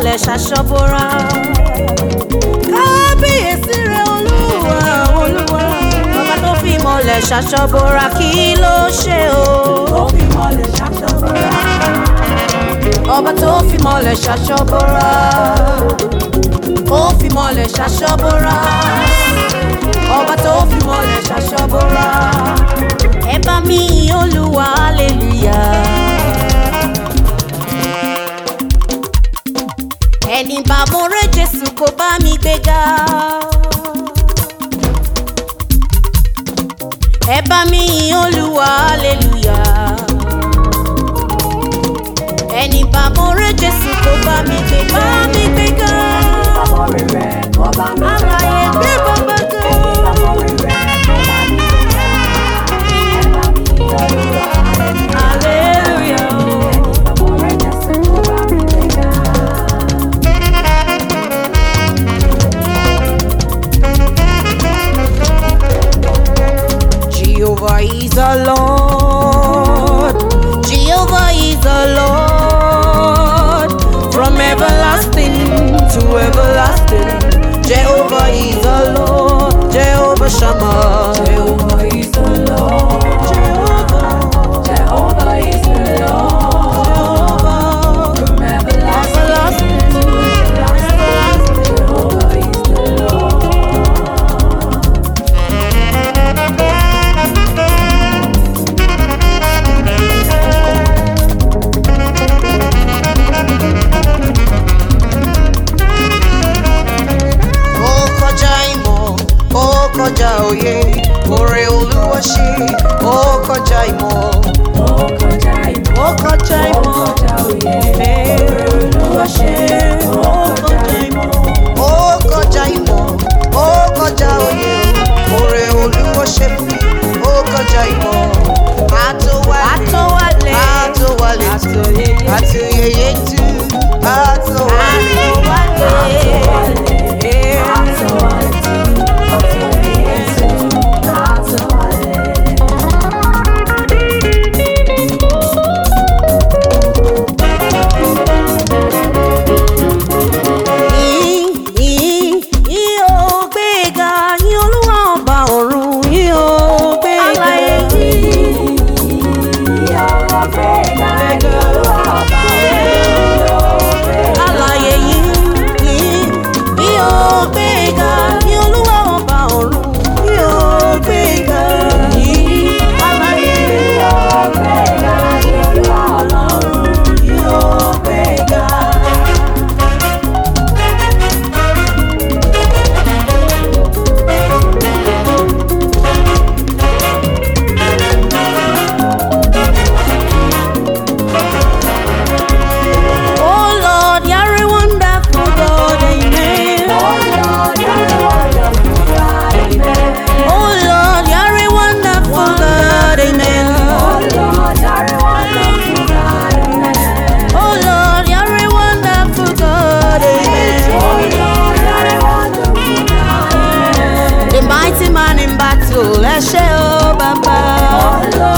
mọ́lẹ̀ ṣaṣọ́bọ̀ra. kábíyèsí rẹ̀ olúwa olúwa ọba tó fi mọ́lẹ̀ ṣaṣọ́bọ̀ra kí ló ṣe o. Ó fi mọ́lẹ̀ ṣàṣọ́bọ̀ra. ọba tó fi mọ́lẹ̀ ṣaṣọ́bọ̀ra. ó fi mọ́lẹ̀ ṣaṣọ́bọ̀ra. ọba tó fi mọ́lẹ̀ ṣaṣọ́bọ̀ra. ẹ bá mi yìn olúwa hallelujah. ẹni bá mo rẹ jésù kó bá mi gbéga. ẹ bá mi yìn olúwa hallelujah. ẹni bá mo rẹ jésù kó bá mi gbéga. bá mi gbéga. Ọmọ rere kó bá mi àlàyé gbé bàbá ga. Ọmọ rere kó bá mi Ẹ bá mi Olúwa hallelujah. Ọmọ rere Jésù kó bá mi gbéga. Jehovah is the Lord. Jehovah is the Lord. From everlasting to everlasting. Jehovah is the Lord. Jehovah Shammah. Jehovah is the Lord. Jehovah. Jehovah is the Lord. From everlasting to everlasting. Jehovah is the Lord. Ó kọjá ìmọ̀, ó kọjá òye. Oore Olúwa ṣe, ó kọjá ìmọ̀. Ó kọjá ìmọ̀. Ó kọjá Ó ìmọ̀. kọjá òye. Oore Olúwa ṣe, ó kọjá ìmọ̀. Ó kọjá ìmọ̀, ó kọjá òye. Oore Olúwa ṣe fún mi, ó kọjá ìmọ̀. Àtòwálé, àtòwálé, àtòyẹyẹ tú, àtòwálé. Yìn, yìn, yìn ó gbéga, yìn Olúwa ọba ọ̀run, yìn ó gbéga. Alààyè yìn, yìn, yìn ó gbéga, yìn Olúwa ọba ọ̀run, yìn ó gbéga. Yìn, alààyè yìn ó gbéga. Oh Lord, you're a wonderful God, amen. Oh Lord, you're a wonderful God, amen. Oh Lord, you're a wonderful God, amen. Oh Lord, you're a wonderful God, amen. The mighty man in battle, ẹ ṣé o bàbá.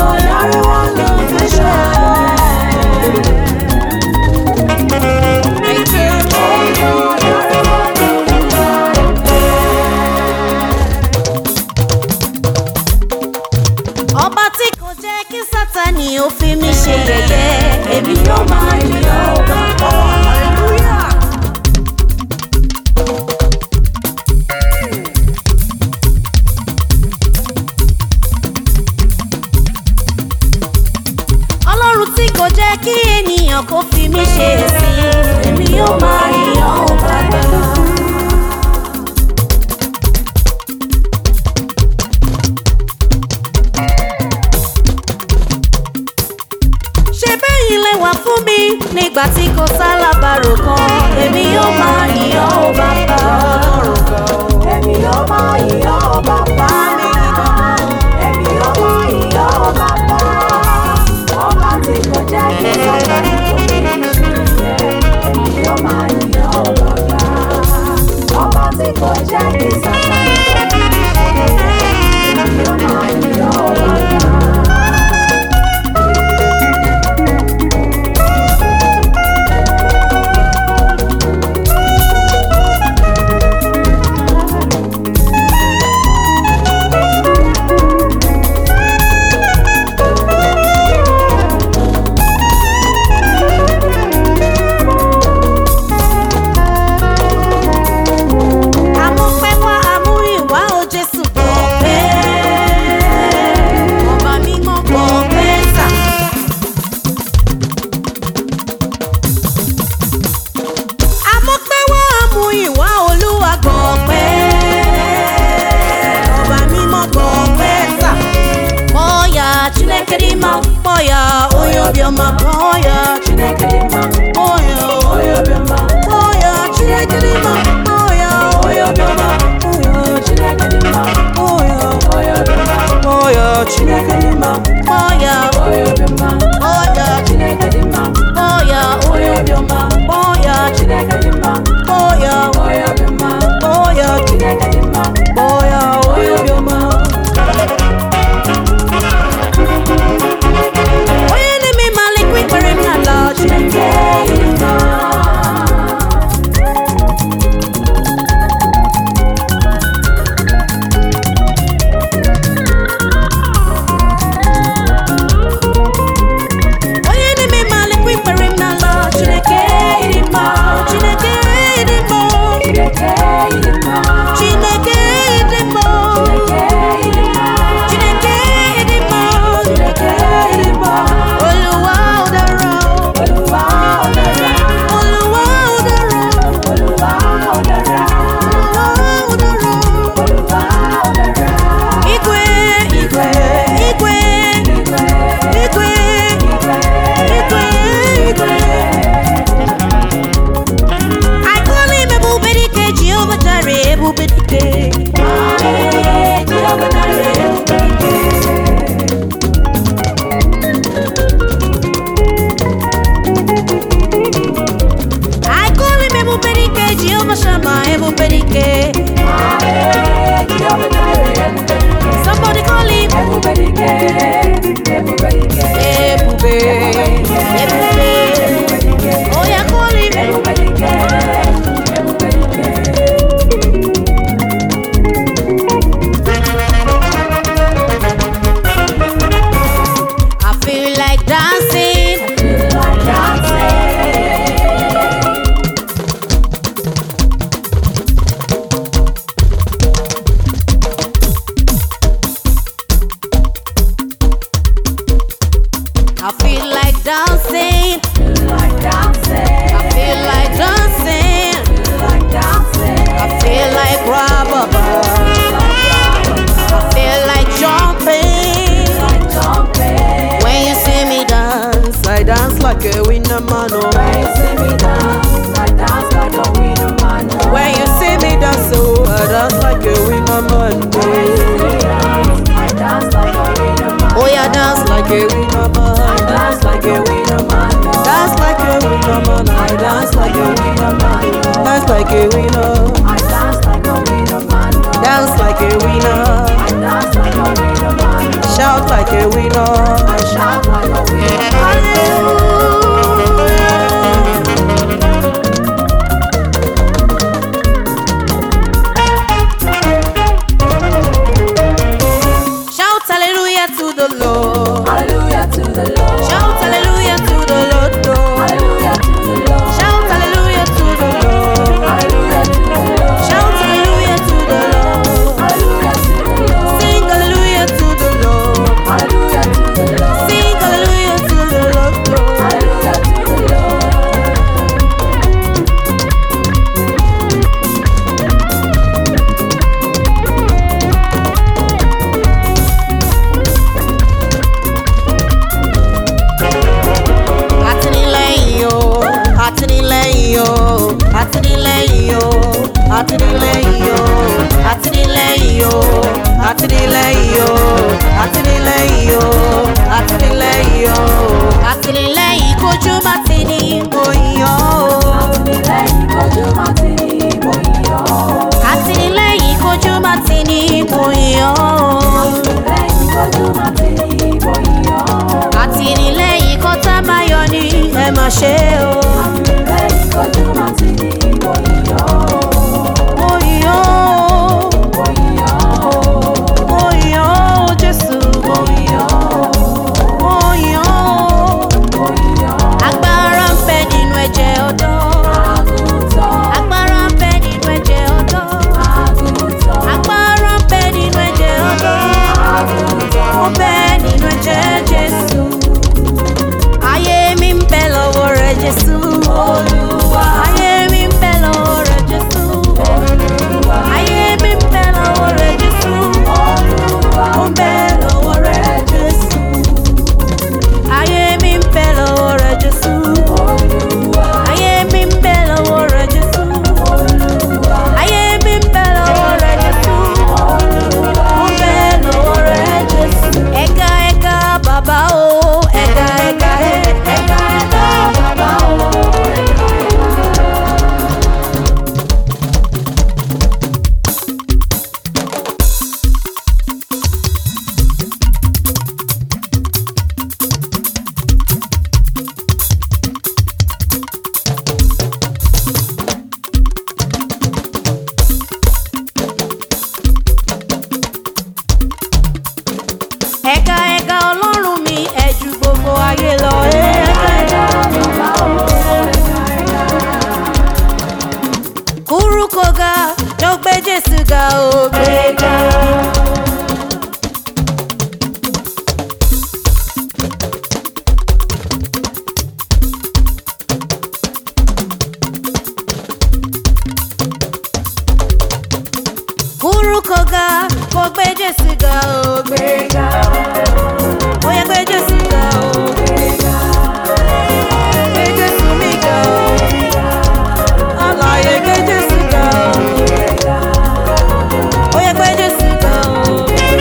Thank you. Ọba tí kò jẹ́ kí Sátánì ó fi mí ṣe yẹ̀yẹ́, èmi yóò máa yìn ọ́ bàbá. Hallelujah. Ọlọ́run tí kò jẹ́ kí ènìyàn kó fi mí ṣe ẹ̀sín, èmi yóò máa yìn ọ́ bàbá. ṣe bẹ́yìn lẹ wà fún mi nígbà tí kò sálábàárò kan èmi yóò máa yìn ọ́ ó bàbá ọlọ́run kan. Èmi yóò máa yìn ọ́ bàbá. Èmi yóò máa yìn ọ́ bàbá. Ọba tí kò jẹ́ kí Sátánì kò fi mí ṣe yẹ̀yẹ́. Èmi yóò máa yìn ọ́ bàbá. Ọba tí kò jẹ́ kí Sátánì kò fi mí ṣe yẹ̀yẹ́. Èmi yóò máa yìn ọ́ bàbá. obiọma kpọọ ya Chineke dị mma, kpọọ ya onye obiọma, kpọọ ya chineke dị mma kpọọ ya onye obiọma, kpọọ ya Chineke dị mma, kpọọ ya onye obiọma, kpọọ ya chineke Chineke dị mma, kpọọ ya onye obiọma, kpọọ ya Chineke dị mma, kpọọ ya onye obiọma, kpọọ ya Chineke dị mma, kpọọ ya onye obiọma, kpọọ ya Chineke dị mma, kpọọ ya onye obiọma onye na-eme malikwa ikpere m n'ala chineke Chineke dị mma. onye na-eme malikwa ikpere m n'ala chineke dị mma chineke dị mma Chineke dị mma, chineke dị mma Chineke dị mma, chineke dị mma Chineke dị mma, olúwa ó dára Olúwa ó dára, olúwa ó dára Olúwa ó dára, olúwa ó dára. Olúwa ó dára. Igwe, igwe, igwe, Igwe, igwe, igwe, igwe, igwe. I call him Ebubedike, Jehovah Jireh, Ebubedike. Ae, Jehovah Jireh, I call him Ebubedike, Jehovah Shammah, Ebubedike. Ae, Jehovah Jireh, Somebody call him Ebubedike, Ebubedike, Ebube, Ebube. Oh yeah, call him Ebubedike, Ebubedike. I feel like dancing. Feel like dancing. I feel like dancing. Feel like dancing. I feel like dancing. Feel like dancing. I feel like rababa. I feel like jumping. Like jumping. When you see me dance, I dance like a winner man. oh. When you see me dance, I dance like a winner man. When you see me dance, oh, I dance like a winner man. When you see me dance, I dance like a winner man. Oh yeah, dance like a winner man. Dance like a winner man. Dance like a winner man. I dance like a winner man. Dance like a winner. I dance like a winner man. Dance like a winner. I dance like a winner man. Shout like a winner. I shout like a winner man. Hallelujah. Shout hallelujah to the Lord. Hallelujah to the Lord. Shout hallelujah to the Lord. Lord. Hallelujah to the Lord. Shout hallelujah to the Lord. Hallelujah to the Lord. Shout hallelujah to the Lord. Hallelujah to the Lord. Sing hallelujah to the Lord. Hallelujah to the Lord. Sing hallelujah to the Lord. Lord. Hallelujah to the Lord. Àtìlẹ́yìn o, àtìlẹ́yìn o, àtìlẹ́yìn o, àtìlẹ́yìn o, àtìlẹ́yìn o, àtìlẹ́yìn o, àtìlẹ́yìn o, àtìlẹ́yìn o, àtìlẹ́yìn kojú má ti ní oyin o. Àtìlẹ́yìn kojú má ti ní ìbòyìn ọ́. Àtìlẹ́yìn kojú má ti ní oyin o. Àtìlẹ́yìn kojú má ti ní ìbòyìn ọ́. Àtìlẹ́yìn kọ́tà máa yọ ní ẹ má ṣe o. Àtìlẹ́yìn kojú má ti ní ìbòyìn ọ́. Oyin o, Ìbòyìn ọ́. oyin o, Jésù oyin o. Oyin o. Ìbòyìn ọ́. Agbára ń bẹ nínú ẹ̀jẹ̀ ọ̀dọ́. Àgùntàn. Agbára ń bẹ nínú ẹ̀jẹ̀ ọ̀dọ́. Àgùntàn. Agbára ń bẹ nínú ẹ̀jẹ̀ ọ̀dọ́. Ó bẹ nínú ẹ̀jẹ̀ Jésù. Ayé mi ń bẹ lọ́wọ́ rẹ̀ Jésù. Olúwa. Ayé ẹ̀ka ẹ̀ka ọlọ́run mi ẹ̀ ju gbogbo ayé lọ. kúrú kò ga ló gbé jésù ga ó gbé ga. kúrú kò ga kò gbé jésù ga ó gbé ga. ó yẹ gbé jésù ga ó gbé ga. gbé jésù mi ga ó. Alààyè gbé Jésù ga o. Ó yẹ gbé Jésù ga o.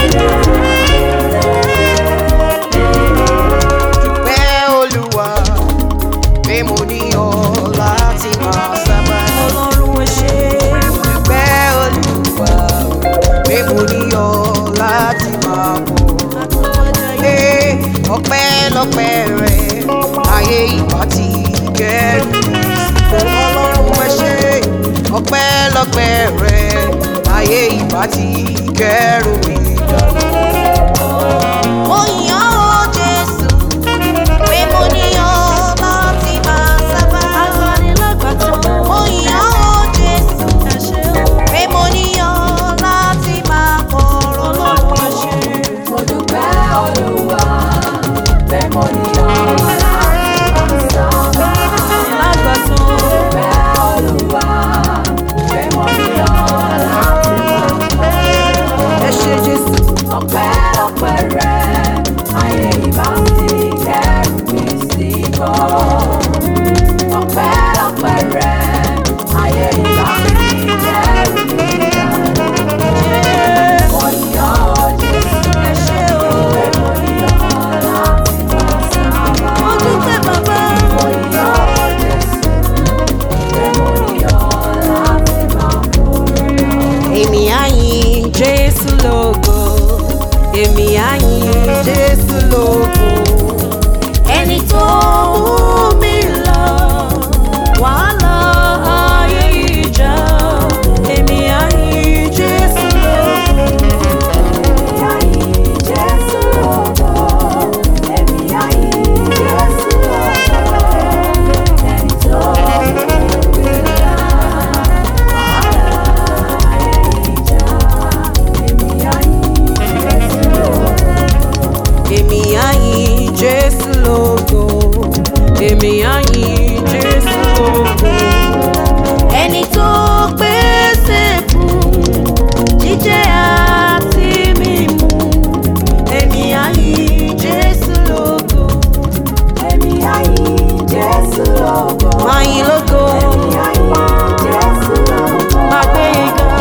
Dúpẹ́ Olúwa pé mo ní ọ láti máa sábà. Ọlọ́run ẹ ṣé. Dúpẹ́ Olúwa pé mo ní ọ láti máa bọ̀. Pé ọpẹ́lọpẹ́ rẹ ayé ìbá ti kẹ́rù mi sí. Ọlọ́run ẹ ṣé ọpẹ́lọpẹ́ rẹ ayé ìbá ti kẹ́rù mi dànù. Mo yàn ó Jésù, pé mo ní ọ láti máa sábà. Mo yàn ó Jésù, pé mo ní ọ láti máa kọ̀rọ̀ lọ́wọ́ ṣe. Mo dúpẹ́ Olúwa pé mo ní ọ láti máa sábà. Lágbàtàn. Dúpẹ́ Olúwa pé mo ní ọ láti máa Ẹ ṣé Jésù. ọpẹ́lọpẹ́ rẹ ayé ìbá ti kẹ́rù mi sí bọ́. ọpẹ́lọpẹ́ rẹ ayé ìbá ti kẹ́rù mi dànù. mo yàn ọ́ Jésù Ẹ ṣé o. pé mo yàn ọ́ láti máa sábà. Mo dúpẹ́ bàbá. mo yàn ọ́ Jésù pé mo yàn ọ́ láti máa forí ọ́. Èmi á yìn Jésù lógo. Èmi á yìn Jésù lógo. Ẹni tó mú mi lọ, wàhálà ayé ìjà. Èmi á yìn Jésù lógo. Èmi á yìn Jésù lógo. Èmi á yìn Jésù lógo. Ẹni tó pèsè fún jíjẹ àti mímu. Èmi á yìn Jésù lógo. Máa yìn lógo. Máa gbé ga.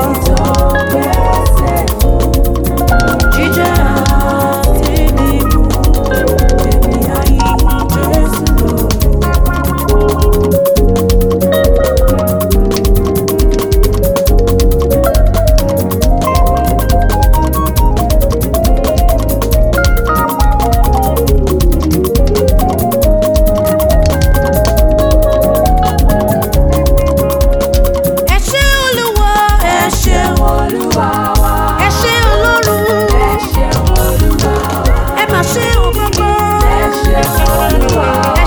Jíjẹ àti mímu. Èmi á yìn Jésù lógo. Ẹ ṣé Olúwa, ẹ ṣé ẹ ṣé Ọlọ́run, ẹ mà ṣé o bàbá. Ẹ